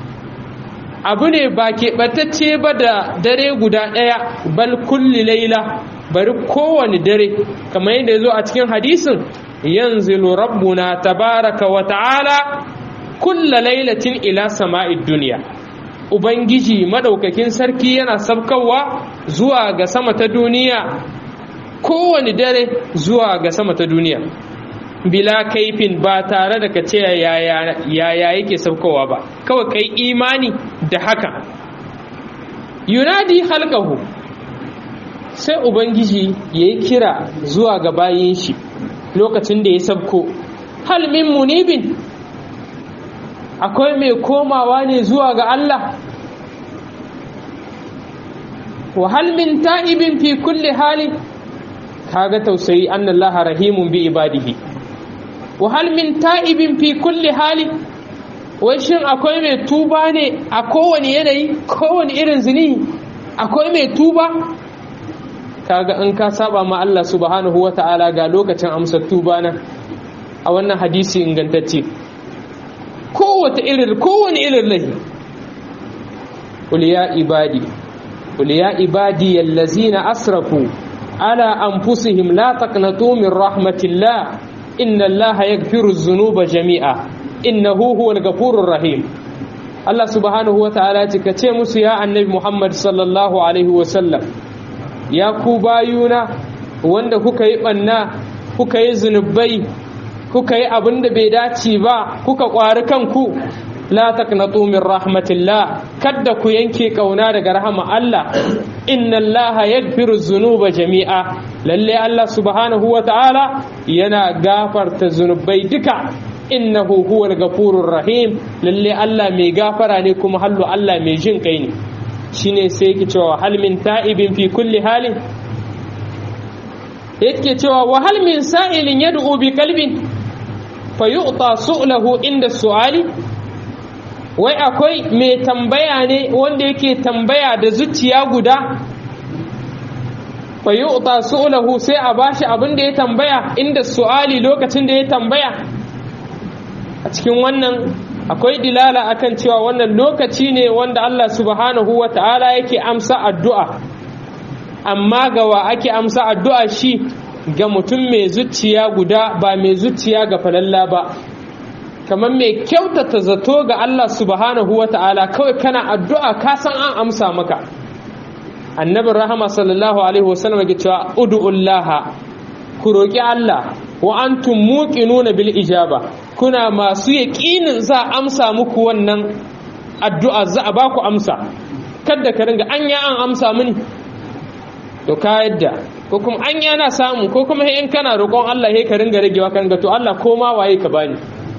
abu ne ba keɓatacce ba da dare guda ɗaya bal kulli laila bari kowane dare kamar yadda ya zo a cikin hadisin yanzilu rabbuna tabaraka wa ta'ala kulla lailatin ila sama'id duniya ubangiji madaukakin sarki yana sabkawa zuwa ga sama ta duniya kowane dare zuwa ga sama ta duniya bila kaifin ba tare da ka ce yaya yake sabkowa ba kawai kai imani da haka yunadi halkahu sai ubangiji ya yi kira zuwa ga bayin shi lokacin da ya sabko halmin munibin akwai mai komawa ne zuwa ga Allah wa halmin ta'ibin fi kulli hali kaga tausayi annallaha rahimun bi ibadihi wa halmin ta'ibin fi kulli hali wai shin akwai mai tuba ne a kowane yanayi kowane irin zini akwai mai tuba kaga in ka saba ma Allah subhanahu wata'ala ga lokacin amsar tuba na a wannan hadisi ingantacce kowace irin kowane irin lahi qul ya ibadi qul ya ibadi allazina asrafu ala anfusihim la taqnatu min rahmatillah inna allaha yaghfiru dhunuba jami'a innahu huwal ghafurur rahim Allah subhanahu wata'ala ce ka ce musu ya annabi Muhammad sallallahu alaihi wasallam ya ku bayuna wanda kuka yi banna kuka yi zunubai kuka yi abin da bai dace ba kuka ƙwari kanku la taqnatu min rahmatillah kadda ku yanke kauna daga rahama Allah inna Allah yaghfiru dhunuba jami'a lalle Allah subhanahu wa ta'ala yana gafarta zunubai duka innahu huwal ghafurur rahim lalle Allah mai gafara ne kuma hallu Allah mai jin kai ne shine sai yake cewa hal min ta'ibin fi kulli halin yake cewa wa hal min sa'ilin yad'u bi qalbin fayu'ta su'lahu inda su'ali wai akwai mai tambaya ne wanda yake tambaya da zuciya guda fayu'ta su'lahu sai a bashi abin da ya tambaya inda su'ali lokacin da ya tambaya a cikin wannan akwai dilala akan cewa wannan lokaci ne wanda Allah subhanahu wa ta'ala yake amsa addu'a amma ga wa ake amsa addu'a shi ga mutum mai zuciya guda ba mai zuciya ga falalla ba kamar mai kyautata zato ga Allah subhanahu wa ta'ala kawai kana addu'a ka san an amsa maka annabin rahama sallallahu alaihi wasallam ke cewa ud'ullaha ku roƙi Allah wa antum muqinuna bil ijaba kuna masu yaƙinin za a amsa muku wannan addu'a za a baku amsa kada ka ringa anya an amsa mini to ka yadda ko kuma an yana samu ko kuma in kana roƙon Allah he ka ringa ragewa kan ga to Allah ko ma waye ka bani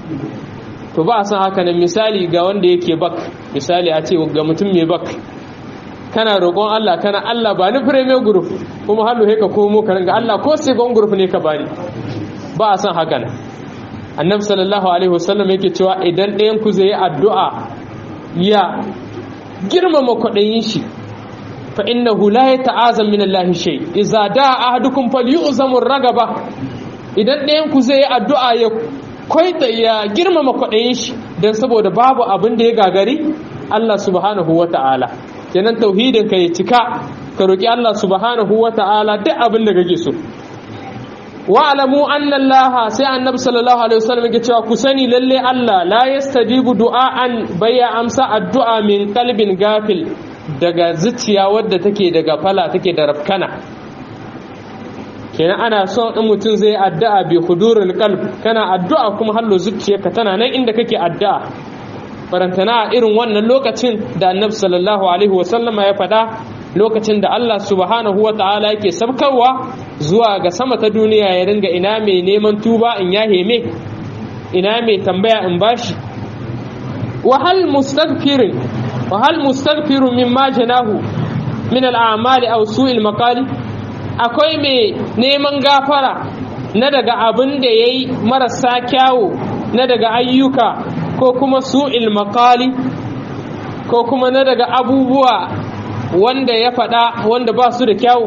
to ba a san haka nan misali ga wanda yake bak misali a ce ga mutum mai bak kana roƙon Allah kana Allah ba ni premier group kuma hallo he ka komo ka ringa Allah ko second group ne ka bani ba a san haka nan annabi sallallahu alaihi wasallam yake cewa idan ɗayan ku zai yi addu'a ya girmama kwaɗayin shi fa innahu la yata'azam min Allah shay idza da'a ahadukum falyu'zamu ragaba idan ɗayan ku zai yi addu'a ya koita ya girmama kwaɗayin shi dan saboda babu abin da ya gagari Allah subhanahu wata'ala kenan tauhidin ka ya cika ka roki Allah subhanahu wata'ala duk abin da kake so wa'alamu anna Allah sai annabi sallallahu alaihi wasallam yake cewa ku sani lalle Allah la yastajibu du'aan bayya amsa addu'a min qalbin gafil daga zuciya wadda take daga fala take da rafkana kenan ana son in mutum zai addu'a bi hudurul qalb kana addu'a kuma hallo zuciyarka tana nan inda kake addu'a barantana irin wannan lokacin da annabi sallallahu alaihi wasallam ya faɗa lokacin da Allah subhanahu wa ta'ala yake sabkarwa zuwa ga sama ta duniya ya ringa ina mai neman tuba in ya heme ina mai tambaya in bashi wahal mustaghfirin wahal mustaghfirun mimma janahu min al'amali aw su'il maqali akwai mai neman gafara na daga abin da yayi marasa kyawu na daga ayyuka ko kuma su'il maqali ko kuma na daga abubuwa wanda ya faɗa wanda ba su da kyawu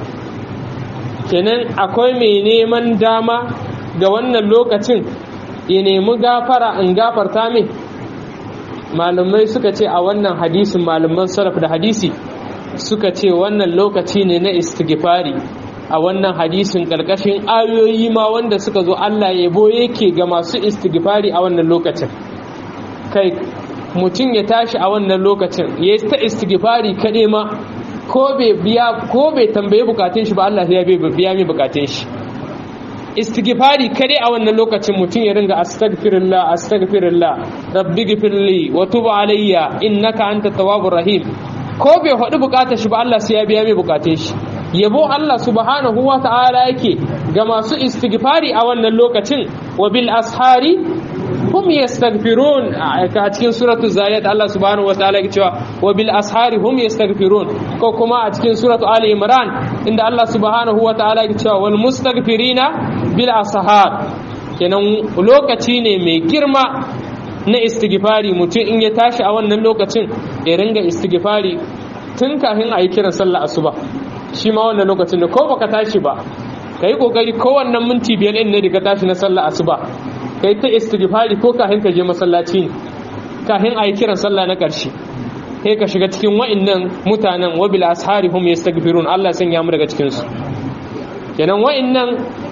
kenan akwai mai neman dama ga wannan lokacin ya nemi gafara in gafarta mai malamai suka ce a wannan hadisin malaman sarraf da hadisi suka ce wannan lokaci ne na istighfari a wannan hadisin ƙarƙashin ayoyi ma wanda suka zo Allah yabo yake ga masu istighfari a wannan lokacin kai mutum ya tashi a wannan lokacin ya ta istighfari kaɗai ma ko bai biya ko bai tambaye bukatun shi ba Allah ya biya mai bukatun shi istighfari kaɗai a wannan lokacin mutum ya ringa astaghfirullah astaghfirullah rabbi ghfirli wa tub alayya innaka antat tawwabur rahim ko bai faɗi bukatar shi ba Allah sai ya biya mai bukatun shi yabo Allah subhanahu wa ta'ala yake ga masu istighfari a wannan lokacin wa bil ashari hum yastaghfirun a cikin suratul zariyat Allah subhanahu wa ta'ala yake cewa wa bil ashari hum yastaghfirun ko kuma a cikin suratul ali imran inda Allah subhanahu wa ta'ala yake cewa wal mustaghfirina bil ashar kenan lokaci ne mai girma na istighfari mutum in ya tashi a wannan lokacin ya ringa istighfari tun kafin a yi kiran sallah asuba shi ma wannan lokacin da ko baka tashi ba ka yi kokari ko wannan minti biyar ɗin ne da ka tashi na sallah asuba ka yi ta istighfari ko kafin ka je masallaci ne kafin a yi kiran sallah na ƙarshe sai ka shiga cikin wa'annan mutanen wa bil ashari hum yastaghfirun Allah sanya mu daga cikin su kenan wa'annan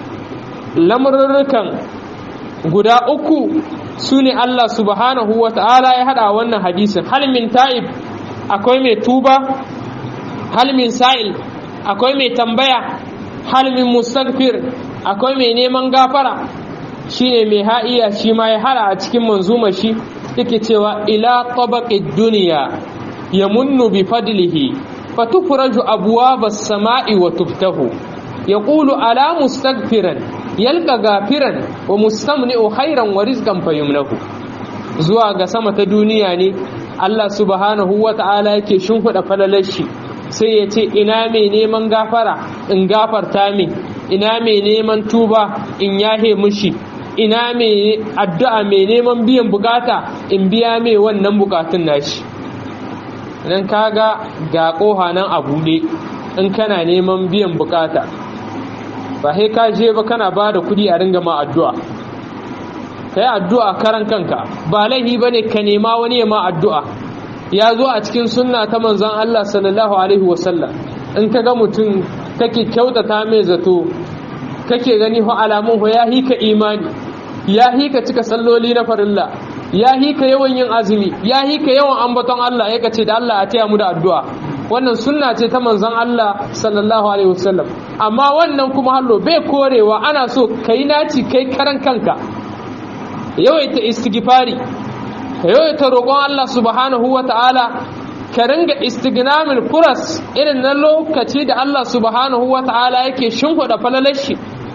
lamurrukan guda uku su ne Allah subhanahu wa ta'ala ya hada wannan hadisin hal min ta'ib akwai mai tuba hal min sa'il akwai mai tambaya halmin mustaghfir akwai mai neman gafara shine mai ha'iya shi ma ya hara a cikin manzuma shi yake cewa ila tabaqid dunya yamunnu bi fadlihi fatufraju abwabas sama'i wa tuftahu yaqulu ala mustaghfiran yalqa gafiran wa mustamni'u khairan wa rizqan fayumnahu zuwa ga sama ta duniya ne Allah subhanahu wa ta'ala yake shimfiɗa falalar shi sai ya ce ina mai neman gafara in gafarta min ina mai neman tuba in yahe mushi ina mai addu'a mai neman biyan bukata in biya mai wannan bukatun nashi nan kaga ga koha nan a buɗe in kana neman biyan bukata ba sai ka je ba kana ba da kudi a ringa ma addu'a ka yi addu'a karan kanka ba laihi ba ne ka nema wani ya ma addu'a ya zo a cikin sunna ta manzon Allah sallallahu alaihi wasallam in ka ga mutum kake kyautata mai zato kake gani ho alamun ho ya hika imani ya hika cika salloli na farilla ya hika yawan yin azumi ya hika yawan ambaton Allah ya ce da Allah a taya mu da addu'a wannan sunna ce ta manzon Allah sallallahu alaihi wasallam amma wannan kuma hallo bai korewa ana so kai naci kai karan kanka yawaita istighfari ka yawaita roƙon Allah subhanahu wa ta'ala ka ringa istignamin furas irin na lokaci da Allah subhanahu wa ta'ala yake shimfiɗa falalar shi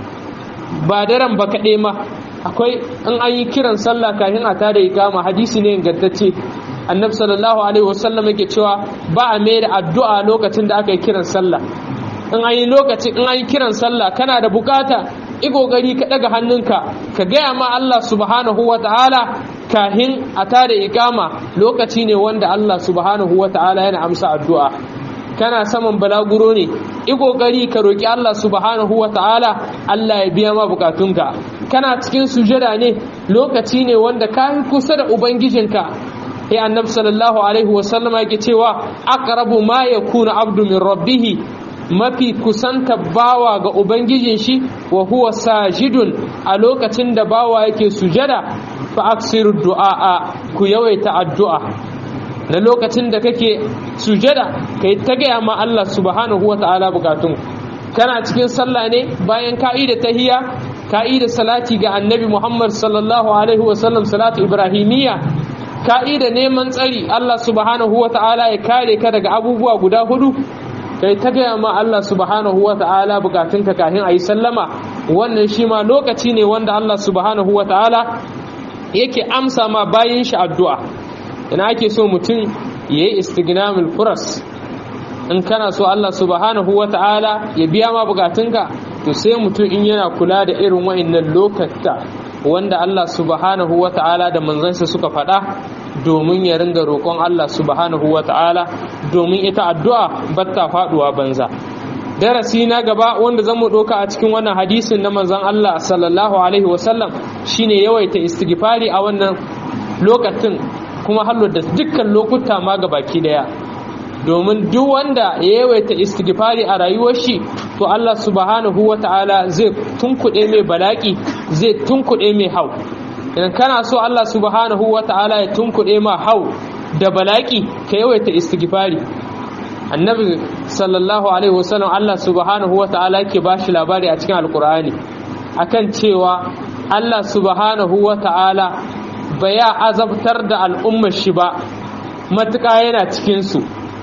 ba daren ba kaɗai ma akwai in an yi kiran sallah kafin a tada ikama hadisi ne ingantacce annabi sallallahu alaihi wasallam yake cewa ba a mai da addu'a lokacin da aka yi kiran sallah in an yi lokaci in an yi kiran sallah kana da bukata i kokari ka daga hannunka ka gaya ma Allah subhanahu wa ta'ala kahin a tada ikama lokaci ne wanda Allah subhanahu wa ta'ala yana amsa addu'a kana saman balaguro ne i kokari ka roki Allah subhanahu wa ta'ala Allah ya biya ma bukatunka kana cikin sujada ne lokaci ne wanda ka kusa da ubangijinka sai annabi sallallahu alaihi wasallam yake cewa aqrabu ma yakunu abdu min rabbih mafi kusanta bawa ga ubangijin shi wa huwa sajidun a lokacin da bawa yake sujada fa aksiru du'a ku yawaita addu'a na lokacin da kake sujada kai ta gaya ma Allah subhanahu wata'ala bukatun kana cikin sallah ne bayan ka'i da tahiyya ka'i da salati ga annabi Muhammad sallallahu alaihi wasallam salatu ibrahimiyya ka'i da neman tsari Allah subhanahu wata'ala ya kare ka daga abubuwa guda hudu kai ta gaya ma Allah subhanahu wa ta'ala bukatunka kafin a yi sallama wannan shi ma lokaci ne wanda Allah subhanahu wa ta'ala yake amsa ma bayan shi addu'a ina ake so mutum ya yi istignamul furas in kana so Allah subhanahu wa ta'ala ya biya ma bukatunka to sai mutum in yana kula da irin wa'annan lokata wanda Allah subhanahu wa ta'ala da manzansa suka faɗa domin ya ringa roƙon Allah subhanahu wa ta'ala domin ita addu'a batta faɗuwa banza darasi na gaba wanda zan mu ɗauka a cikin wannan hadisin na manzan Allah sallallahu alaihi wasallam shine yawaita istighfari a wannan lokacin kuma hallo da dukkan lokuta ma ga baki daya domin duk wanda ya yawaita istighfari a rayuwar shi to Allah subhanahu wata'ala zai tunkuɗe mai balaki zai tunkuɗe mai hau idan kana so Allah subhanahu wata'ala ya tunkuɗe ma hau da balaki ka yawaita istighfari annabi sallallahu alaihi wasallam Allah subhanahu wata'ala yake bashi labari a cikin alkur'ani akan cewa Allah subhanahu wata'ala ba ya azabtar da al'ummar shi ba matuƙa yana cikinsu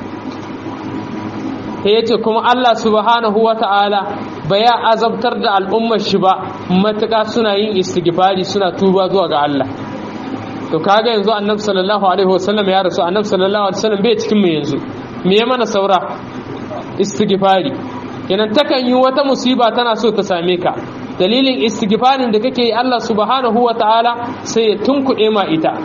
ya ce kuma Allah subhanahu wa ta'ala ba ya azabtar da al'ummar shi ba matuƙa suna yin istighfari suna tuba zuwa ga Allah to kaga yanzu annabi sallallahu alaihi wasallam ya rasu annabi sallallahu alaihi wasallam bai cikin mu yanzu me ya mana saura istighfari kenan takan yi wata musiba tana so ta same ka dalilin istighfarin da kake yi Allah subhanahu wa ta'ala sai ya tunkuɗe ma ita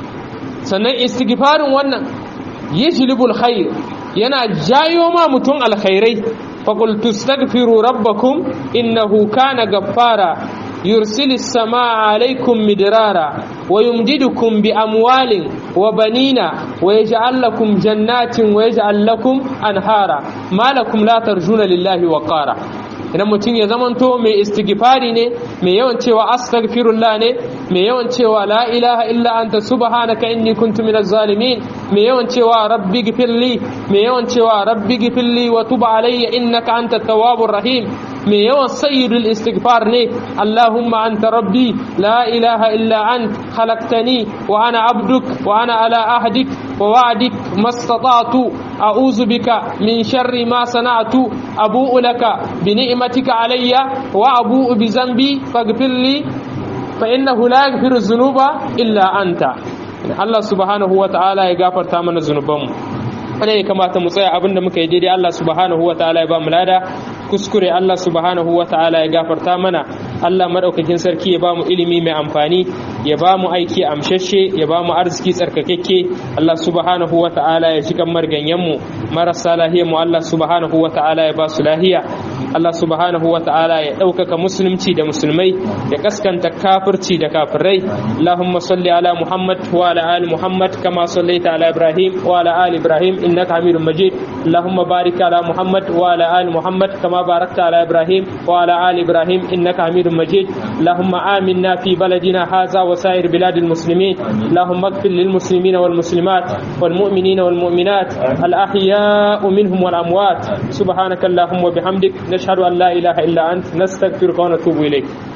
sannan istighfarin wannan yajlibul khair yana jayo ma mutum alkhairai faqul tastaghfiru rabbakum innahu kana gaffara yursilis samaa alaykum midrara wa yumdidukum bi amwalin wa banina wa yaj'al lakum jannatin wa yaj'al lakum anhara ma lakum la tarjuna lillahi waqara idan mutum ya zamanto mai istighfari ne mai yawan cewa astaghfirullah ne mai yawan cewa la ilaha illa anta subhanaka inni kuntu minaz zalimin mai yawan cewa rabbi gfirli mai yawan cewa rabbi gfirli wa tub alayya innaka antat tawwabur rahim mai yawan sayyidul istighfar ne allahumma anta rabbi la ilaha illa ant khalaqtani wa ana abduk wa ana ala ahdik wa wa'dik mastata'tu a'udhu bika min sharri ma sana'tu abu'u laka bi ni'matika alayya wa abu'u bi zambi faghfir li fa innahu la yaghfiru dhunuba illa anta Allah subhanahu wa ta'ala ya gafarta mana zunubanmu wanda ya kamata mu tsaya abinda muka yi daidai Allah subhanahu wa ta'ala ya ba mu lada kuskure Allah subhanahu wa ta'ala ya gafarta mana Allah madaukakin sarki ya ba mu ilimi mai amfani ya ba mu aiki amshashe ya ba mu arziki tsarkakekke Allah subhanahu wa ta'ala ya shiga marganyen mu marasa lahiya mu Allah subhanahu wa ta'ala ya ba su lahiya Allah subhanahu wa ta'ala ya ɗaukaka musulunci da musulmai ya kaskanta kafirci da kafirai Allahumma salli ala Muhammad wa ala ali Muhammad kama sallaita ala Ibrahim wa ala ali Ibrahim innaka Hamidum Majid Allahumma barik ala Muhammad wa ala ali Muhammad kama barakta ala Ibrahim wa ala ali Ibrahim innaka Hamidum Majid Allahumma aminna fi baladina hadha wa sa'ir bilad المسلمين اللهم اغفر للمسلمين والمسلمات والمؤمنين والمؤمنات الأحياء منهم والأموات سبحانك اللهم وبحمدك نشهد أن لا إله إلا أنت نستغفرك ونتوب إليك